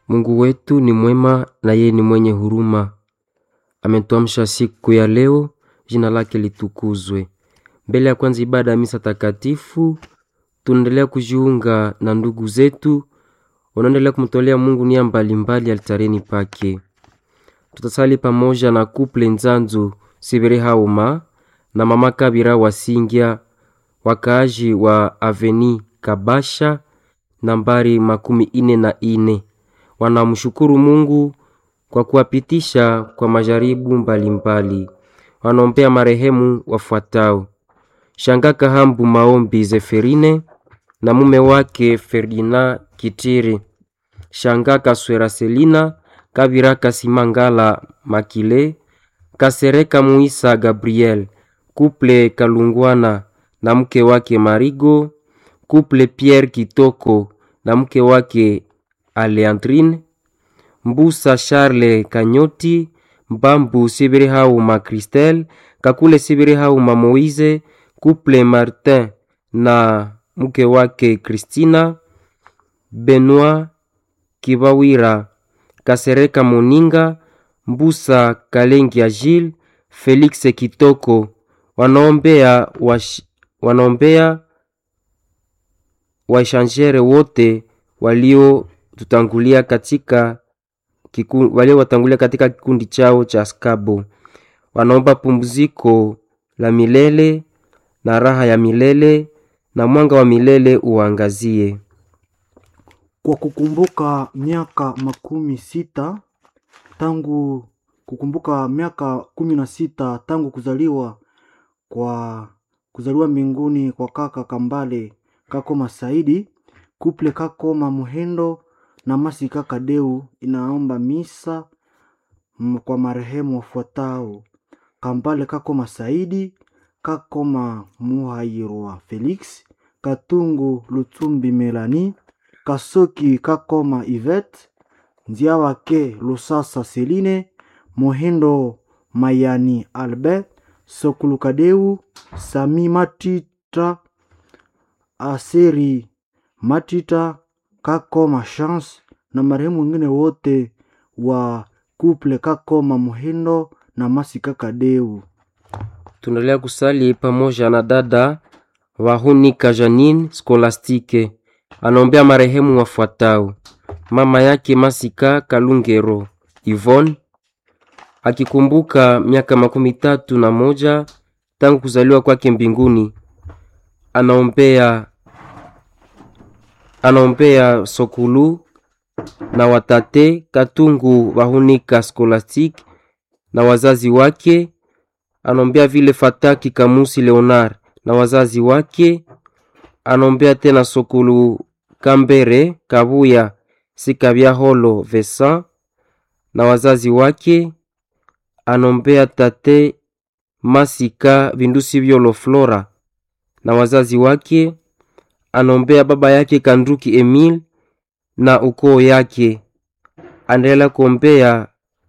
Mungu wetu ni mwema na yeye ni mwenye huruma. Ametuamsha siku ya leo, jina lake litukuzwe. Mbele ya kwanza ibada ya misa takatifu, tunaendelea kujiunga na ndugu zetu wanaendelea kumtolea Mungu nia mbalimbali altareni pake. Tutasali pamoja na kuple Nzanzu Sibere Hauma na mama Kabira Wasingya, wakaaji wa Aveni Kabasha nambari makumi ine na ine wanamshukuru Mungu kwa kuwapitisha kwa majaribu mbalimbali. Wanaombea marehemu wafuatao: Shanga Kahambu Maombi Zeferine na mume wake Ferdinand Kitiri, Shanga Kaswera Selina, Kabira Kasimangala Makile, Kasereka Muisa Gabriel, Kuple Kalungwana na mke wake Marigo, Kuple Pierre Kitoko na mke wake Aleandrine, Mbusa Charles Kanyoti, Mbambu Sibiri Hauma Christelle, Kakule Sibiri Hauma Moise, Kuple Martin na mke wake Christina, Benoit Kibawira, Kasereka Moninga, Mbusa Kalengi Agile, Felix Kitoko wanaombea wash, wanaombea waishanjere wote waliotutangulia katika kiku, waliowatangulia katika kikundi chao cha skabo. Wanaomba pumziko la milele na raha ya milele na mwanga wa milele uangazie. Kwa kukumbuka miaka makumi sita tangu kukumbuka miaka kumi na sita tangu kuzaliwa kwa kuzaliwa mbinguni kwa kaka Kambale Kakoma Saidi, kuple Kakoma Muhendo na Masi kaka Deu inaomba misa m- kwa marehemu wafuatao: Kambale Kakoma Saidi, Kakoma Muhairwa Felix, Katungu Lutumbi Melani, Kasoki Kakoma Ivet, Nziawake Lusasa Seline, Mohindo Mayani Albert, Sokulukadeu, Sami Matita, Aseri Matita, Kakoma Chance na marehemu wengine wote wa kuple Kakoma Muhindo na Masi Kakadeu. Tunaendelea kusali pamoja na dada Wahunika Janine Skolastike, anaombea marehemu wafuatao: mama yake Masika Kalungero Yvonne, akikumbuka miaka makumi tatu na moja tangu kuzaliwa kwake mbinguni. Anaombea anaombea Sokulu na watate Katungu Wahunika Scholastic na wazazi wake. Anaombea vile Fataki Kamusi Leonard na wazazi wake. Anaombea tena Sokulu Kambere Kabuya Sikabya Holo Vesa na wazazi wake. Anaombea tate Masika Vindusi Vyolo Flora na wazazi wake. Anaombea baba yake Kanduki Emil na ukoo yake. Anaendelea kuombea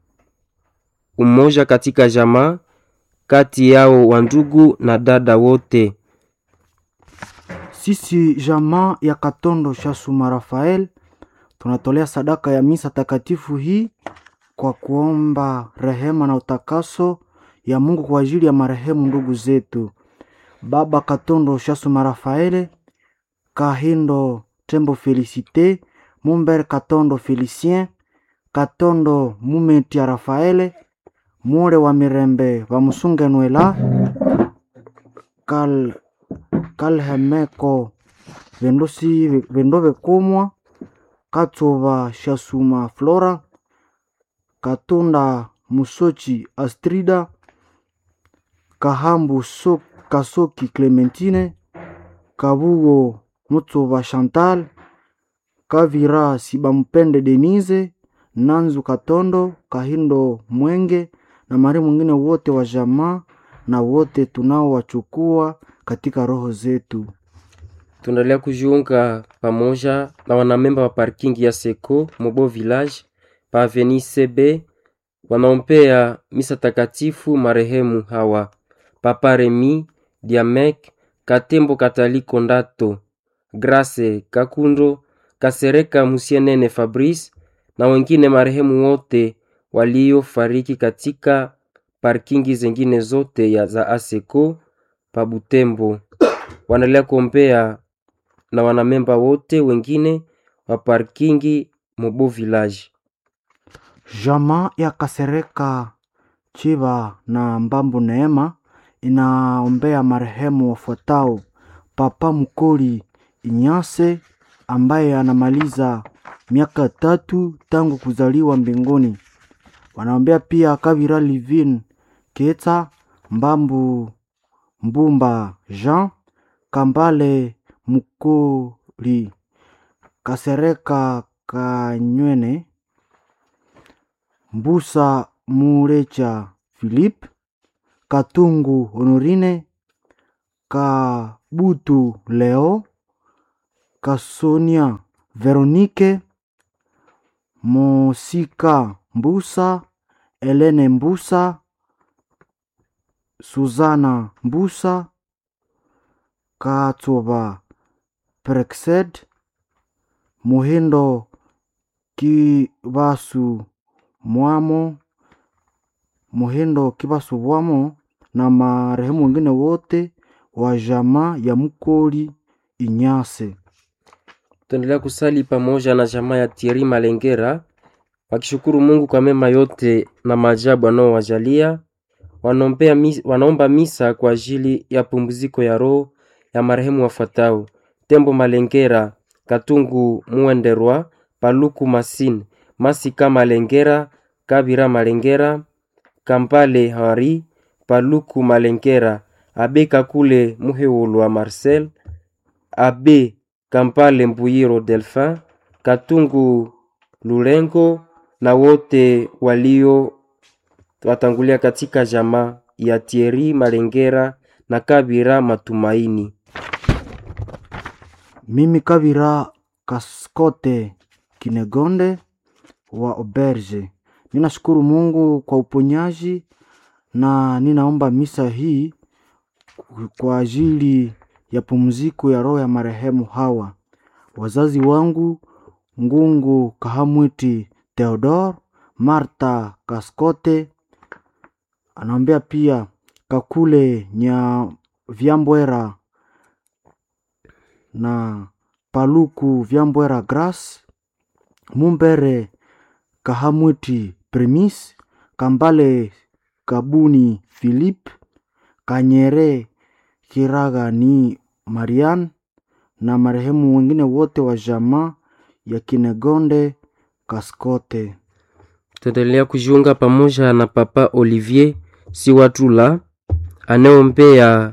umoja katika jamaa kati yao wa ndugu na dada wote. Sisi jamaa ya Katondo Shasuma Rafael tunatolea sadaka ya misa takatifu hii kwa kuomba rehema na utakaso ya Mungu kwa ajili ya marehemu ndugu zetu Baba Katondo Shasuma Rafaele, Kahindo Tembo Felicite, Mumber Katondo Felicien, Katondo Mumetia Rafaele, Mure wa Mirembe Bamusunge Nwela, Kal Kalhemeko Vendosi Vendove Kumwa, Katova Shasuma Flora, Katunda Musochi Astrida, Kahambu so, Kasoki Clementine, Kabugo Mutsova Chantal, Kavira Sibampende Denise, Nanzu Katondo, Kahindo Mwenge na mari mwingine wote wa jamaa na wote tunaowachukua katika roho zetu. Tunaendelea kujiunga pamoja na wanamemba wa parking ya Seko Mobo Village pa Avenue CB wanaombea misa takatifu marehemu hawa: Papa Remi Diamek Katembo Kataliko Ndato Grace Kakundo Kasereka Musienene Fabrice na wengine marehemu wote waliofariki katika parkingi zingine zote ya za ASECO pa Butembo. Wanaendelea kuombea na wanamemba wote wengine wa parkingi Mobo Village. Jamaa ya Kasereka Chiba na Mbambu Neema inaombea marehemu wafuatao: Papa Mkoli Inyase ambaye anamaliza miaka tatu tangu kuzaliwa mbinguni. Wanaombea pia Kavira Livin Keta Mbambu Mbumba Jean Kambale Mkoli Kasereka Kanywene Mbusa Murecha Philippe Katungu Honorine Kabutu Leo Kasonia Veronique Mosika Mbusa Elene Mbusa Suzana Mbusa Katsoba Prexed Muhindo Kibasu Mwamo Muhindo Kibasu Bwamo na marehemu wengine wote wa jamaa ya Mkoli Inyase. Tutaendelea kusali pamoja na jamaa ya Thierry Malengera wakishukuru Mungu kwa mema yote na maajabu anaowajalia. Wanaombea mis, wanaomba misa kwa ajili ya pumziko ya roho ya marehemu wafuatao: Tembo Malengera, Katungu Muenderwa, Paluku Masine, Masika Malengera, Kabira Malengera, Kampale Hari, Paluku Malengera, Abe Kakule Muheulwa Marcel, Abe Kampale Mbuyiro Delphin, Katungu Lulengo na wote walio watangulia katika jamaa ya Thierry Malengera na Kabira Matumaini. Mimi Kabira Kaskote Kinegonde wa Oberge, ninashukuru Mungu kwa uponyaji na ninaomba misa hii kwa ajili ya pumziko ya roho ya marehemu hawa wazazi wangu Ngungu Kahamwiti Theodor, Marta Kaskote, anaombea pia Kakule Nya Vyambwera na Paluku Vyambwera Grace, Mumbere Kahamwiti Premis, Kambale Kabuni Philip, Kanyere Kiraga ni Marian na marehemu wengine wote wa jamaa ya Kinegonde Kaskote. Tutaendelea kujiunga pamoja na Papa Olivier Siwatula anayeombea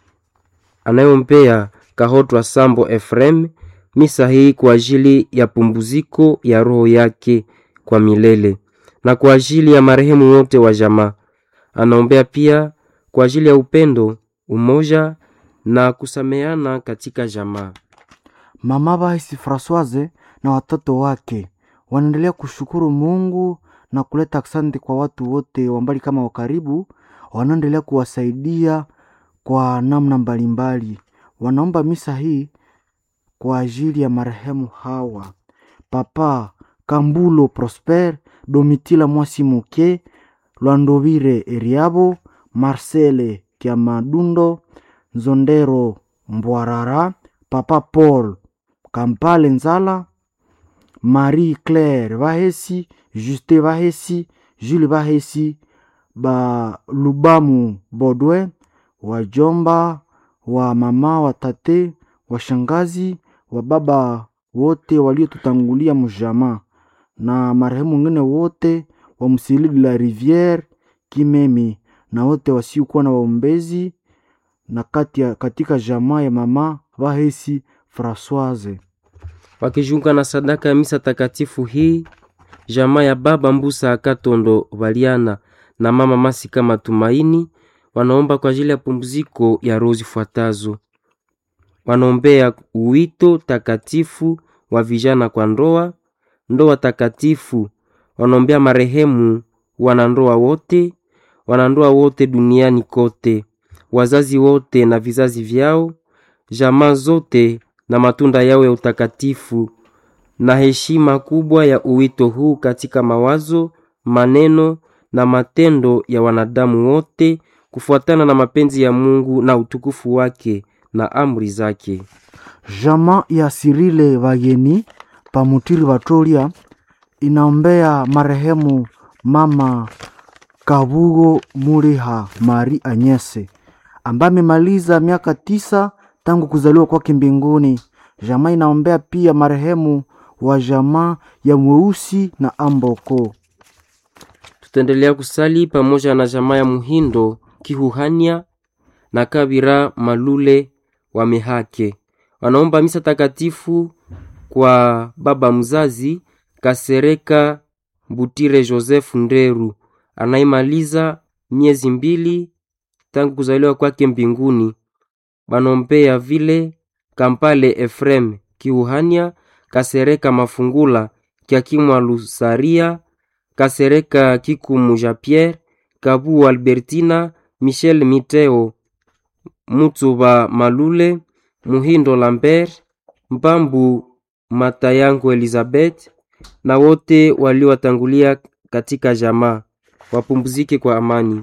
anayeombea Kahotwa Sambo Efrem misa hii kwa ajili ya pumbuziko ya roho yake kwa milele na kwa ajili ya marehemu wote wa jamaa. Anaombea pia kwa ajili ya upendo, umoja na kusameana katika jamaa. Mama Bahisi Francoise na watoto wake wanaendelea kushukuru Mungu na kuleta asante kwa watu wote wa mbali kama wa karibu, wanaendelea kuwasaidia kwa namna mbalimbali. Wanaomba misa hii kwa ajili ya marehemu hawa: Papa Kambulo Prosper, Domitila Mwasi Muke, Lwandovire Eriabo, Marcele Kiamadundo, Nzondero Mbwarara, Papa Paul Kampale Nzala, Marie Claire Bahesi, Juste Bahesi, Jules Bahesi, ba Lubamu Bodwe, wajomba wa mama wa tate, washangazi wa baba wote waliotutangulia mjamaa na marehemu wengine wote wa Msili de la Riviere Kimemi na wote wasiokuwa na waombezi na kati ya, katika jamaa ya mama Bahesi Francoise. wakijiunga na sadaka ya misa takatifu hii jamaa ya baba Mbusa Akatondo Baliana na mama Masika Matumaini wanaomba kwa ajili ya pumziko ya roho zifuatazo. Wanaombea uwito takatifu wa vijana kwa ndoa, ndoa takatifu. Wanaombea marehemu wanandoa wote, wanandoa wote duniani kote, wazazi wote na vizazi vyao, jamaa zote na matunda yao ya utakatifu na heshima kubwa ya uwito huu katika mawazo, maneno na matendo ya wanadamu wote kufuatana na mapenzi ya Mungu na utukufu wake na amri zake. Jama ya Sirile Vageni Pamutiri Vatolia inaombea marehemu mama Kabugo Muriha Mari Anyese ambaye amemaliza miaka tisa tangu kuzaliwa kwake mbinguni. Jamaa inaombea pia marehemu wa jamaa ya Mweusi na Amboko. Tutaendelea kusali pamoja na jamaa ya Muhindo Kihuhania na Kabira Malule wa Mehake. Wanaomba misa takatifu kwa baba mzazi Kasereka Butire Joseph Nderu anaimaliza miezi mbili tangu kuzaliwa kwake mbinguni. Banombea vile Kampale Efrem Kiuhania, Kasereka Mafungula Kiakimwa Lusaria, Kasereka Kikumu Jean Pierre, Kabu Albertina, Michel Miteo, Mutsuba Malule, Muhindo Lambert, Mpambu Matayango Elizabeth na wote waliowatangulia katika jamaa wapumzike kwa amani.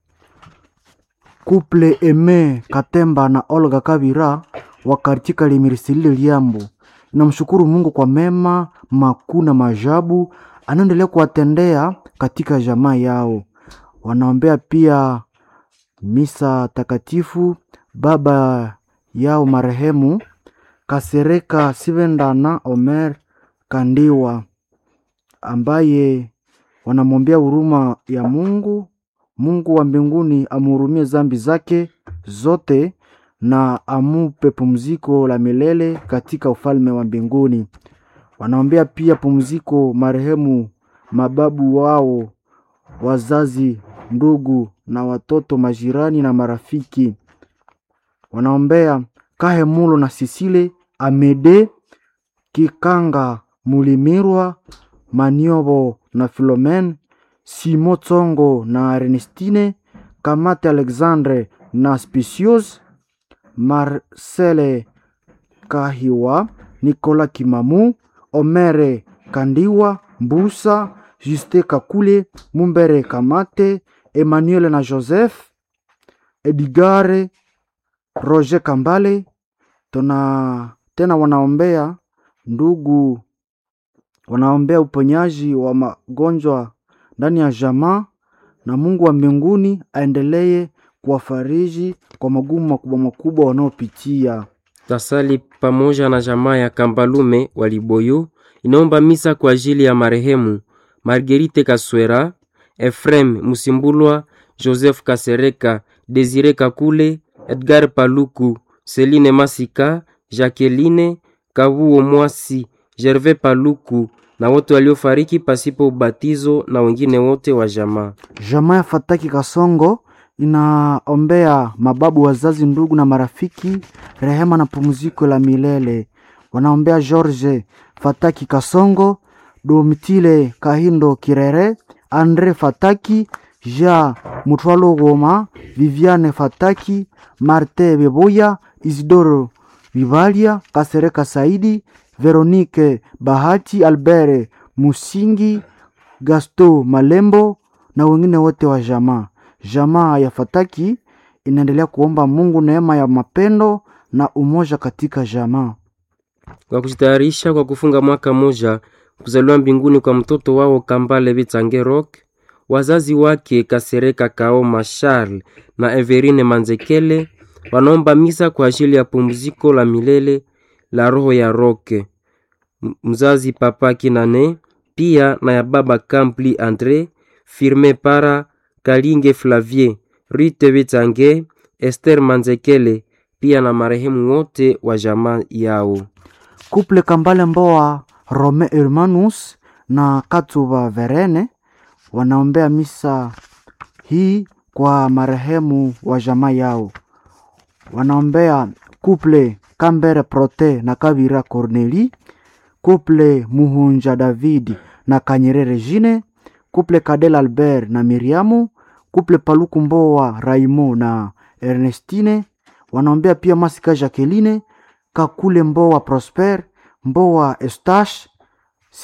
Kuple Eme Katemba na Olga Kabira wa katika Limirisilile Liambo inamshukuru Mungu kwa mema makuu na maajabu anaendelea kuwatendea katika jamaa yao. Wanaombea pia misa takatifu baba yao marehemu Kasereka Sivenda na Omer Kandiwa ambaye wanamwombea huruma ya Mungu. Mungu wa mbinguni amhurumie zambi zake zote na amupe pumziko la milele katika ufalme wa mbinguni. Wanaombea pia pumziko marehemu mababu wao, wazazi, ndugu na watoto, majirani na marafiki. Wanaombea Kahemulo na Sisile Amede Kikanga Mulimirwa Maniobo na Filomen Simo Tsongo na Ernestine Kamate Alexandre na Spicios Marcele Kahiwa Nicolas Kimamu Omere Kandiwa Mbusa Juste Kakule Mumbere Kamate Emmanuel na Joseph Edgare Roger Kambale tuna tena wanaombea ndugu wanaombea uponyaji wa magonjwa ndani ya jamaa na Mungu wa mbinguni aendelee kuwafariji kwa magumu makubwa makubwa wanaopitia. Tasali pamoja na jamaa ya Kambalume Waliboyo inaomba misa kwa ajili ya marehemu Marguerite Kaswera, Efrem Musimbulwa, Joseph Kasereka, Desire Kakule, Edgar Paluku, Celine Masika, Jacqueline Kabuo Mwasi, Gervais Paluku na wote waliofariki pasipo ubatizo na wengine wote wa jamaa. Jamaa ya Fataki Kasongo inaombea mababu, wazazi, ndugu na marafiki rehema na pumziko la milele. Wanaombea George Fataki Kasongo, Domitile Kahindo Kirere, Andre Fataki, Jean Mutwalo Goma, Viviane Fataki, Marte Beboya, Isidoro Vivalia, Kasereka Saidi, Veronique Bahati, Albert Musingi, Gasto Malembo na wengine wote wa jamaa. Jamaa ya Fataki inaendelea kuomba Mungu neema ya mapendo na umoja katika jamaa. Kwa kujitayarisha kwa kufunga mwaka moja kuzaliwa mbinguni kwa mtoto wao Kambale Bitsange Rock, wazazi wake Kasereka Kaoma Charles na Everine Manzekele wanaomba misa kwa ajili ya pumziko la milele la roho ya Roke mzazi Papa Kinane, pia na ya baba Kampli Andre Firme Para Kalinge Flavie Rite Bitsange Esther Manzekele, pia na marehemu wote wa jamaa yao. Kuple Kambale Mboa Rome Hermanus na Katuba Verene wanaombea misa hii kwa marehemu wa jamaa yao. Wanaombea kuple Kambere Prote na Kabira Corneli, kuple Muhunja David na Kanyerere Jine, kuple Kadel Albert na Miriamu, kuple Paluku Mboa Raimo na Ernestine. Wanaombea pia Masika Jacqueline, Kakule Mboa Prosper, Mboa Estache,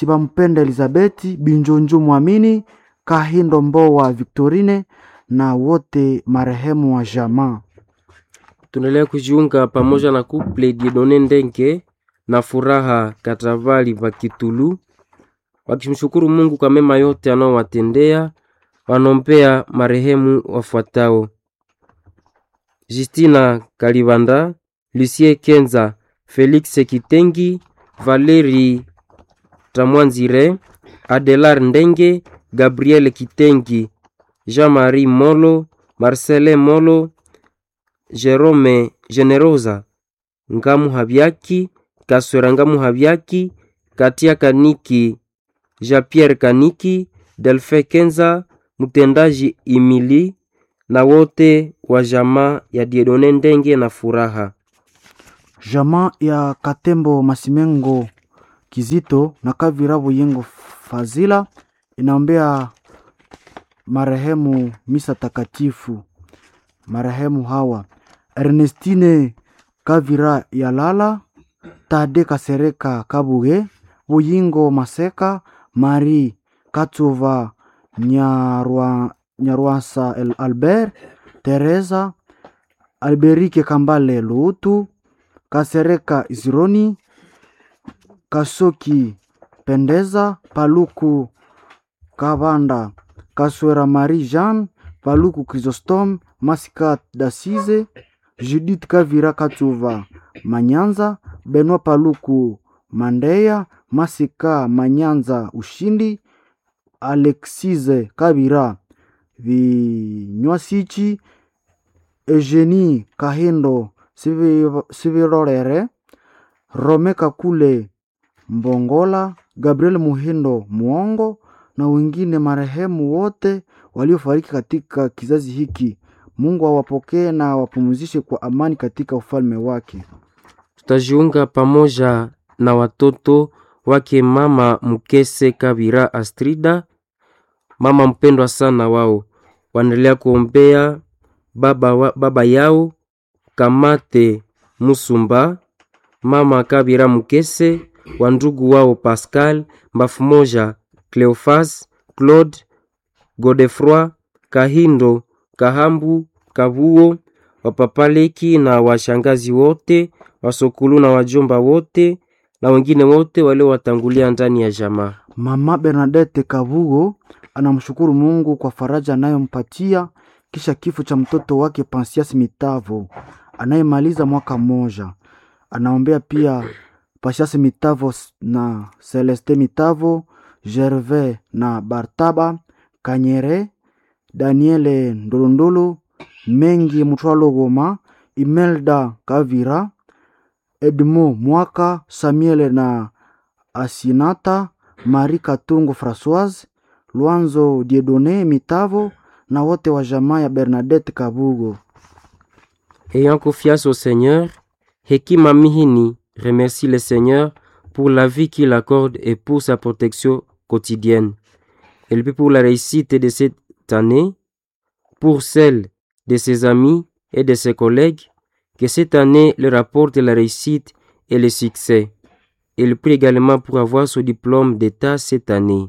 Sibampenda Elizabeti, Binjonju Mwamini, Kahindo Mbowa Victorine na wote marehemu wa jamaa. Tunaendelea kujiunga pamoja na kuple Diedone Ndenge na Furaha Katavali pa Kitulu, wakimshukuru Mungu kwa mema yote anaowatendea. Wanompea marehemu wafuatao: Justina Kalibanda, Lucie Kenza, Felix Kitengi, Valeri Tamwanzire, Adelar Ndenge, Gabriel Kitengi, Jean-Marie Molo, Marcelin Molo, Jerome Generosa, Ngamu Habyaki, Kaswera Ngamu Habyaki, Katia Kaniki, Jean-Pierre Kaniki, Delfe Kenza, mtendaji Imili na wote wa jamaa ya Diedone Ndenge na Furaha. Jamaa ya Katembo Masimengo Kizito na Kavira Buyengo Fazila inaombea marehemu misa takatifu. Marehemu hawa Ernestine Kavira Yalala, Tade Kasereka Kabuge, Buyingo Maseka, Marie Katsuva Nyarwa, Nyarwasa El Albert, Teresa Alberike Kambale Luutu, Kasereka Izironi, Kasoki Pendeza, Paluku Kabanda, Kaswera Marie Jean, Paluku Chrysostome, Masika Dasize, Judith Kavira Katsuva Manyanza, Benwa Paluku Mandeya, Masika Manyanza Ushindi, Alexize Kabira Vinywasichi, Eugenie Kahindo Sivi- Sivirorere, Rome Kakule Mbongola, Gabriel Muhindo Muongo na wengine marehemu wote waliofariki katika kizazi hiki. Mungu awapokee na awapumzishe kwa amani katika ufalme wake. Tutajiunga pamoja na watoto wake mama Mkese Kabira Astrida, mama mpendwa sana wao, wanaendelea kuombea baba, wa, baba yao Kamate Musumba, mama Kabira Mkese, wa ndugu wao Pascal Mbafu moja, Cleofas Claude Godefroy Kahindo Kahambu Kavuo wapapaleki na washangazi wote wasokulu na wajomba wote na wengine wote waliowatangulia ndani ya jamaa. Mama Bernadette Kabugo anamshukuru Mungu kwa faraja anayompatia kisha kifo cha mtoto wake Pansias Mitavo anayemaliza mwaka mmoja. Anaombea pia Pansias Mitavo na Celeste Mitavo, Gervais na Bartaba Kanyere, Daniele Ndolondolo, Mengi Mutwalo Goma, Imelda Kavira, Edmo Mwaka, Samuel na Asinata, Marie Katungu Françoise, Luanzo Diedone Mitavo na wote wa jamaa ya Bernadette Kabugo. Ayant confiance au Seigneur, Hekima Mihini remercie le Seigneur pour la vie qu'il accorde et pour sa protection quotidienne. Et puis pour la réussite de cette année, pour celle de ses amis et de ses collègues, que cette année leur apporte la réussite et le succès. Il prie également pour avoir son diplôme d'État cette année.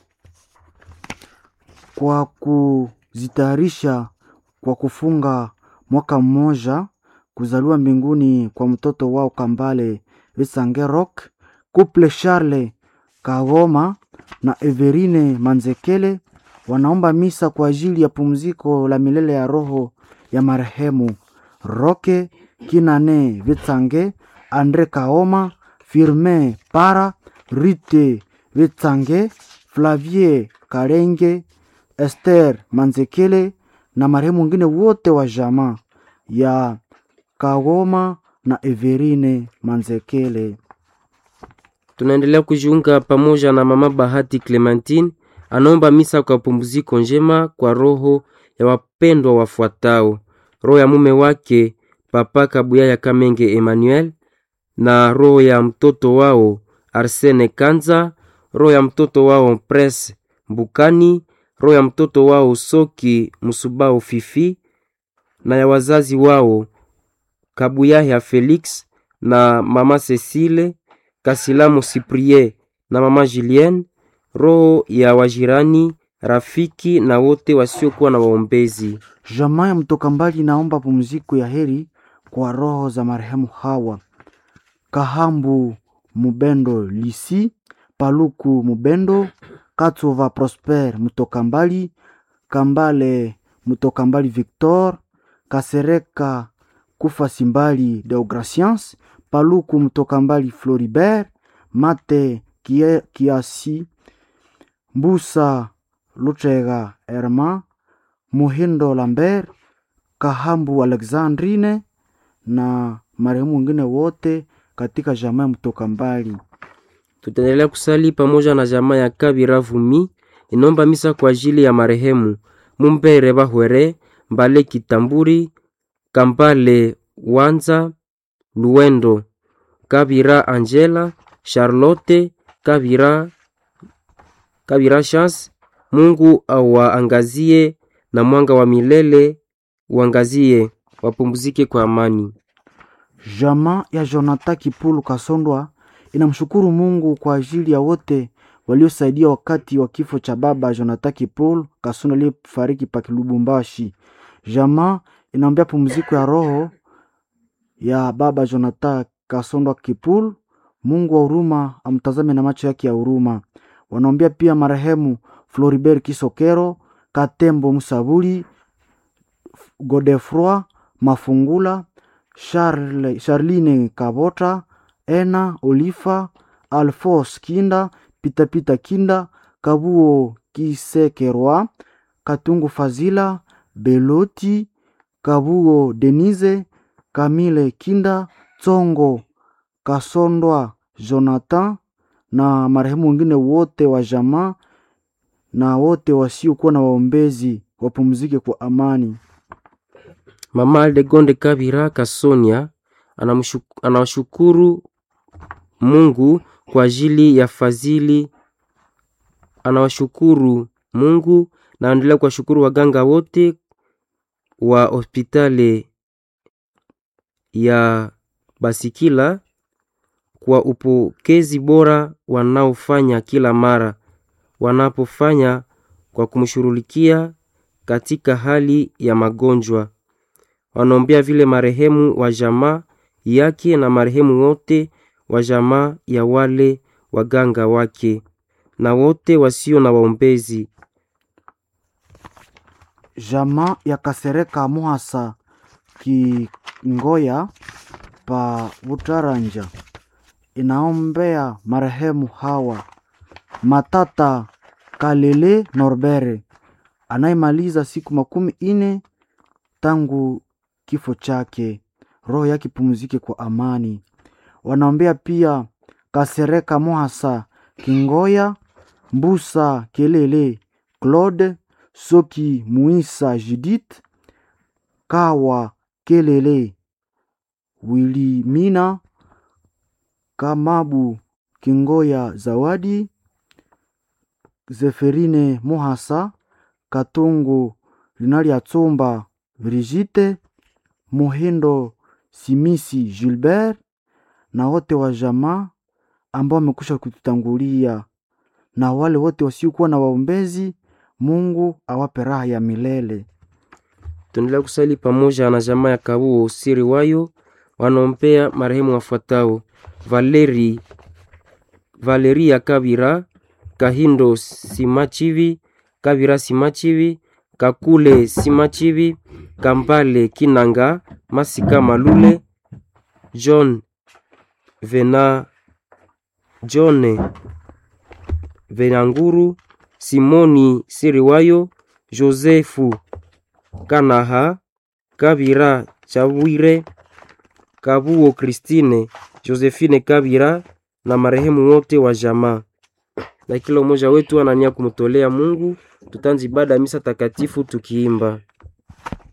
Kwa kuzitayarisha kwa kufunga mwaka mmoja kuzaliwa mbinguni kwa mtoto wao Kambale Visange Rock, Couple Charles Kagoma na Everine Manzekele wanaomba misa kwa ajili ya pumziko la milele ya roho ya marehemu Roke Kinane Vitsange, Andre Kaoma, Firmin Para, Rite Vitsange, Flavie Karenge, Esther Manzekele na marehemu wengine wote wa jamaa ya Kagoma na Everine Manzekele. Tunaendelea kujiunga pamoja na mama Bahati Clementine, anaomba misa kwa pumziko njema kwa roho ya wapendwa wafuatao: roho ya mume wake Papa Kabuya ya Kamenge Emmanuel, na roho ya mtoto wao Arsene Kanza, roho ya mtoto wao Pres Mbukani, roho ya mtoto wao Soki Musubao Fifi, na ya wazazi wao Kabuya ya Felix na mama Cecile Kasilamu Cyprien na mama Julien, roho ya wajirani, rafiki na wote wasiokuwa na waombezi. Jamaa ya mtoka mbali naomba pumziko ya heri kwa roho za marehemu Hawa Kahambu Mubendo Lisi, Paluku Mubendo, Katova Prosper mtoka mbali, Kambale mtoka mbali Victor, Kasereka Kufa Simbali Deograciens, Paluku mtoka mbali Floribert, Mate Kie- Kiasi, Mbusa Luchega Herma, Muhindo Lambert, Kahambu Alexandrine na marehemu wengine wote katika jamaa ya mtoka mbali. Tutaendelea kusali pamoja na jamaa ya Kabira Vumi inaomba misa kwa ajili ya marehemu Mumbere Bahwere Mbale Kitamburi Kambale Wanza Luendo Kabira Angela Charlotte Kabira Kabira Chance. Mungu awaangazie na mwanga wa milele uangazie, wapumzike kwa amani. Jamaa ya Jonathan Kipulu Kasondwa inamshukuru Mungu kwa ajili ya wote waliosaidia wakati wa kifo cha baba Jonathan Kipulu Kasondwa aliyefariki pa Lubumbashi. Jamaa inaombea pumziko ya roho ya baba Jonathan Kasondwa Kipulu. Mungu wa huruma amtazame na macho yake ya huruma. Wanaombea pia marehemu Floribert Kisokero, Katembo Musabuli, Godefroi Mafungula, Charle, Charline Kabota, Ena Olifa, Alphonse Kinda, Pitapita Kinda, Kabuo Kisekerwa, Katungu Fazila, Beloti, Kabuo Denise, Kamile Kinda, Tsongo Kasondwa Jonathan na marehemu wengine wote wa jamaa na wote wasiokuwa na waombezi wapumzike kwa amani. Mama Aldegonde Kabira Kasonia anamshu- anawashukuru Mungu kwa ajili ya fadhili, anawashukuru Mungu na anaendelea kuwashukuru waganga wote wa hospitali ya Basikila kwa upokezi bora wanaofanya kila mara wanapofanya kwa kumshughulikia katika hali ya magonjwa. Wanaombea vile marehemu wa jamaa yake na marehemu wote wa jamaa ya wale waganga wake na wote wasio na waombezi. Jamaa ya Kasereka Muhasa Kingoya pa Butaranja inaombea marehemu Hawa Matata Kalele Norbere anayemaliza siku makumi ine tangu kifo chake, roho yake pumzike kwa amani. Wanaombea pia Kasereka Muhasa Kingoya Mbusa Kelele Claude Soki Muisa Judith Kawa Kelele Wilimina Kamabu Kingoya Zawadi Zeferine Muhasa Katungu Linalia Tsumba Brigitte Muhindo Simisi Gilbert na wote wa jamaa ambao wamekwisha kututangulia na wale wote wasiokuwa na waombezi, Mungu awape raha ya milele. Tuendelea kusali pamoja na jamaa ya Kabuo siri wayo wanaombea marehemu wafuatao: Valeri Valeria Kabira, Kahindo Simachivi, Kabira Simachivi, Kakule Simachivi, Kambale Kinanga, Masika Malule, John Vena John Venanguru, Simoni Siriwayo, Josefu Kanaha, Kabira Chawire, Kabuo Kristine, Josephine Kabira na marehemu wote wa jamaa. Na kila mmoja wetu anania kumtolea Mungu. Tutanzi ibada ya misa takatifu tukiimba